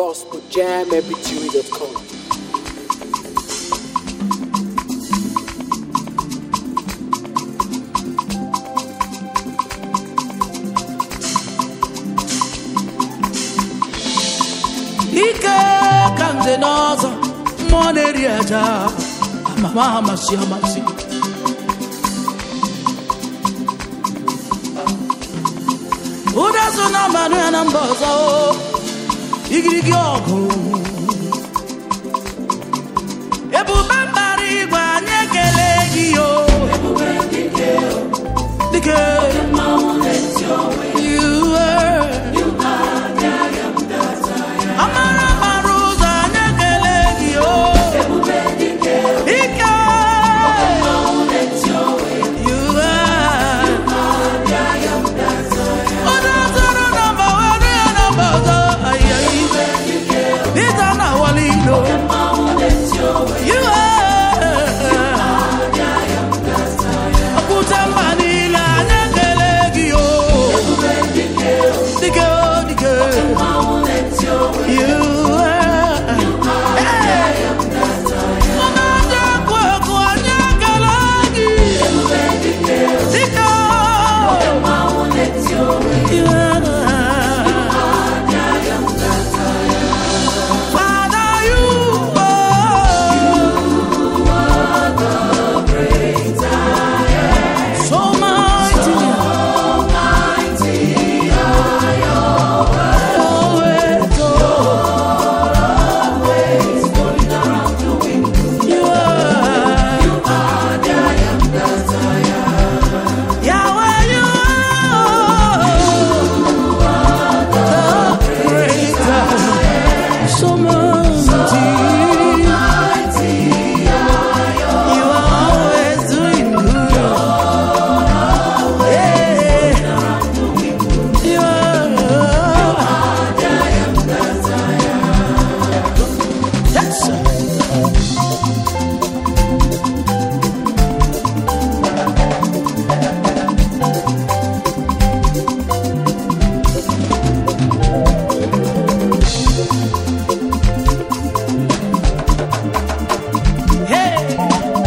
gospeljammbtv.com. ike ka nze n'ọzọ mmụọ na-eri aja amama amasị amasị ụda so na mmanụ ya na mba ọzọ o, igirigi ọgụ ebube mbara igwe anyị ekele gị o dike You are. Amara mara ụzọ anyị ekele gị o ike You are. Onye zọrọ nọmba were ya nọmba ọzọ ayayi ịza na awali ilo You are. Okwute mba niile anyị ekele gị o dike o dike You are. Hey! Onye dị ekwu ekwu anyị ekele gị dike o You are. Father, you are so mighty. Always, you are. Yahweh, you are the greater. So mighty. You are always doing good. Yeah. You are. Yes, sir. Hey.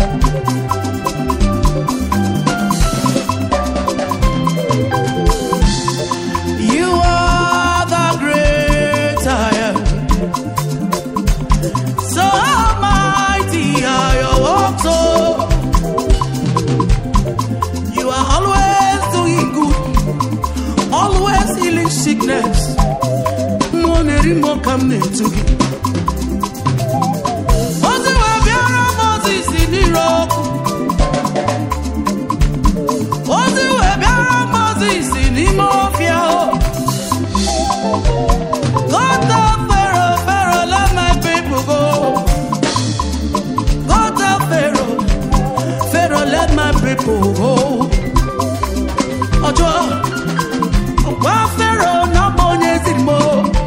You are the great I am. So mighty are your works, oh. You are always doing good, always healing sickness. Money more come to you. Ozi wee bịara Moses n'ire ọkụ. Ozi wee bịara Moses n'ime ọfịa o. Go tell Pharaoh, Pharaoh, let my people go. Go tell Pharaoh, Pharaoh, let my people go. Ọjọ́ gwa Pharaoh na ọ bụ onye ziri m o.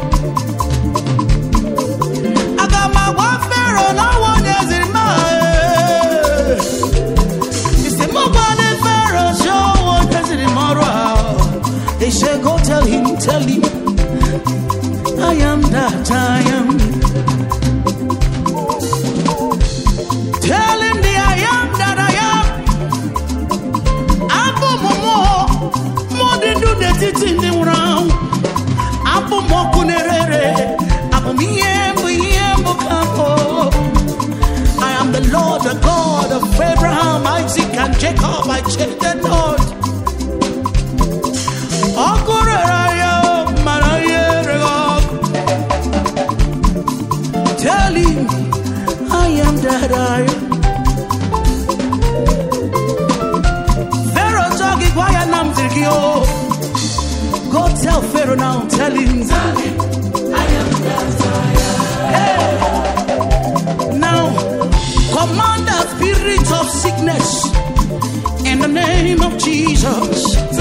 Aga m agwa Pharaoh na ọ bụ onye ziri m a, ee. Isi m gwana Pharaoh si ọ bụ onye ziri m ọrụ a. He said, go tell him, tell him. I am that I am. Tell him the I am that I am. Abụ m mmụọ, mmụọ dị ndụ n'etiti ndị nwụrụ anwụ. Abụ m ọkụ na-ere abụ m ihe mbụ ihe mbụ ka mbụ. I am the Lord, the God of Abraham, Isaac, and Jacob. I change the Lord. Ọkụ rere ya, mara ihe rere ọkụ. Tell him I am that I am. Pharaoh talk it why I'm gị o. Go tell Pharaoh now, tell him. Hey. Now, command the spirit of sickness in the name of Jesus.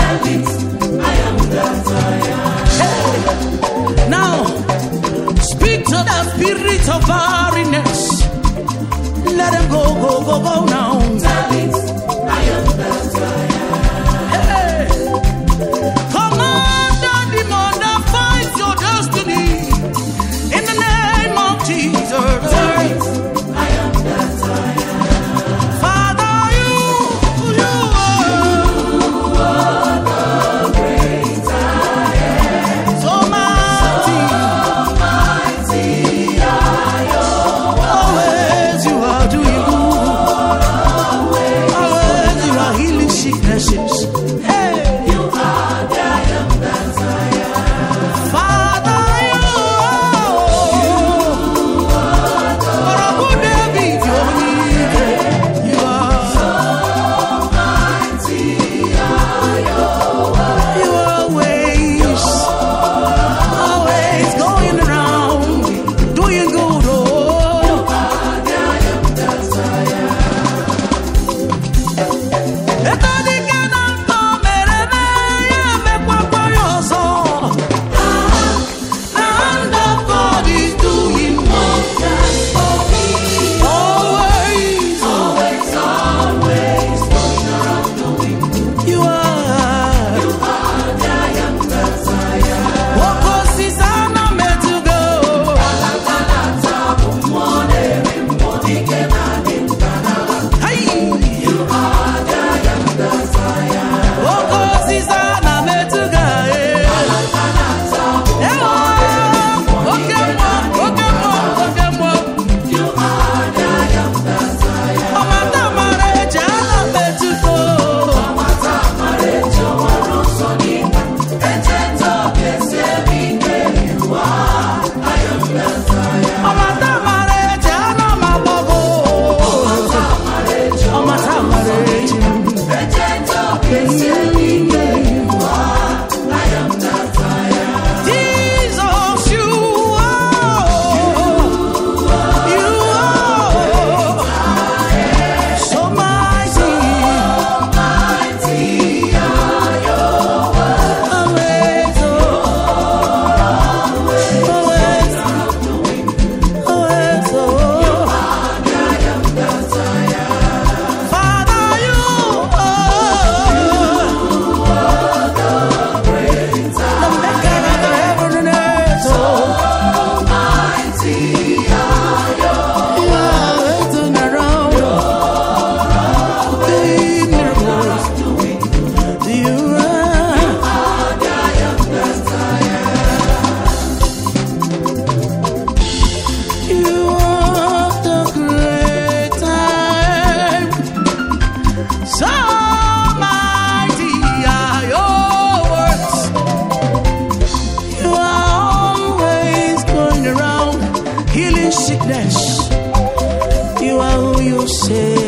Hey. Now, speak to the spirit of barrenness. Let him go, go, go, go now. Hey. Command the demon that fights your destiny in the healing sickness. You are who you say